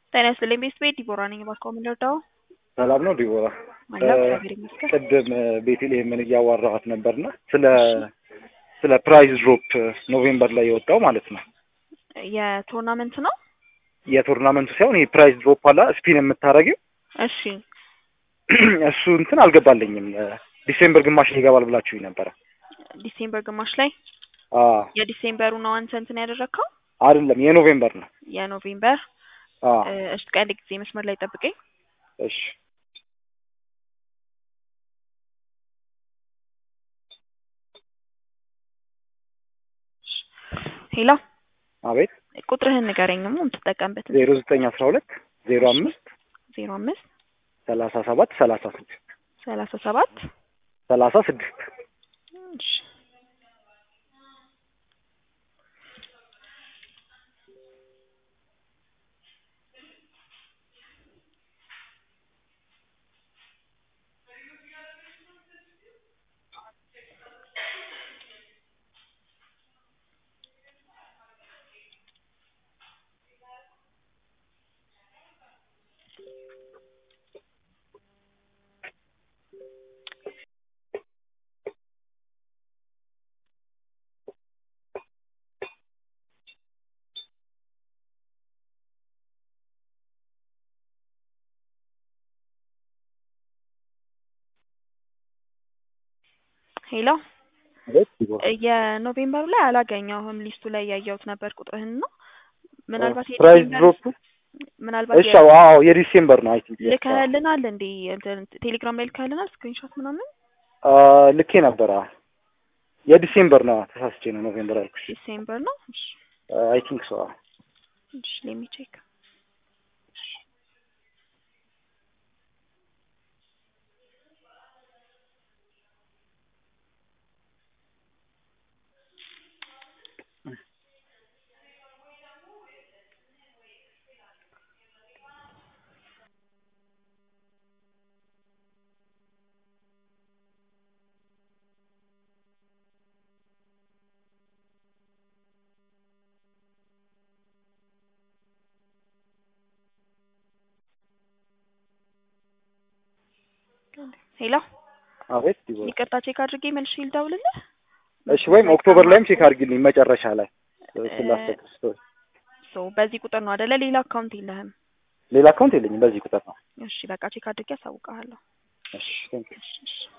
ጤና ይስጥልኝ ቤት ቤት ዲቦራ ነኝ። እባክዎ ምን ልርዳዎ? ሰላም ነው ዲቦራ? አለሁ እግዚአብሔር ይመስገን። ቅድም ቤተልሔምን እያዋራኋት ነበርና ስለ ስለ ፕራይስ ድሮፕ ኖቬምበር ላይ የወጣው ማለት ነው የቶርናመንት ነው። የቶርናመንቱ ሳይሆን ይሄ ፕራይስ ድሮፕ አላ ስፒን የምታደርጊው እሺ እሱ እንትን አልገባልኝም። ዲሴምበር ግማሽ ላይ ይገባል ብላችሁኝ ነበረ። ዲሴምበር ግማሽ ላይ አዎ የዲሴምበሩ ነው አንተ እንትን ያደረግከው አይደለም የኖቬምበር ነው። የኖቬምበር አዎ እሺ ቀን ጊዜ መስመር ላይ ጠብቀኝ። እሺ ሄሎ አቤት ቁጥርህን ንገረኝም የምትጠቀምበት ዜሮ ዘጠኝ አስራ ሁለት ዜሮ አምስት ዜሮ አምስት ሰላሳ ሰባት ሰላሳ ስድስት ሰላሳ ሰባት ሰላሳ ስድስት እሺ ሄሎ አቤት ዲቦራ የኖቬምበሩ ላይ አላገኘሁም። ሊስቱ ላይ ያየሁት ነበር ቁጥርህን ነው። ምናልባት ፕራይስ የዲሴምበር ድሮፕ ምናልባት እሺ አዎ አዎ የዲሴምበር ነው አይ ቲንክ ልከህልናል እንዴ? እንትን ቴሌግራም ላይ ልከህልናል ስክሪንሾት ምናምን? ልኬ ነበር። አዎ የዲሴምበር ነው ተሳስቼ ነው ኖቬምበር አልኩሽ። ዲሴምበር ነው። እሺ አይ ቲንክ ሶ እሺ ሌሚ ቼክ ሄሎ አቤት ዲቦራ ይቅርታ ቼክ አድርጌ መልሼ ልደውልልህ። እሺ ወይም ኦክቶበር ላይም ቼክ አድርጊልኝ መጨረሻ ላይ ስላስተክስ ሶ በዚህ ቁጥር ነው አይደለ? ሌላ አካውንት የለህም? ሌላ አካውንት የለኝም በዚህ ቁጥር ነው። እሺ በቃ ቼክ አድርጌ አሳውቅሃለሁ። እሺ ቴንክ ዩ እሺ እሺ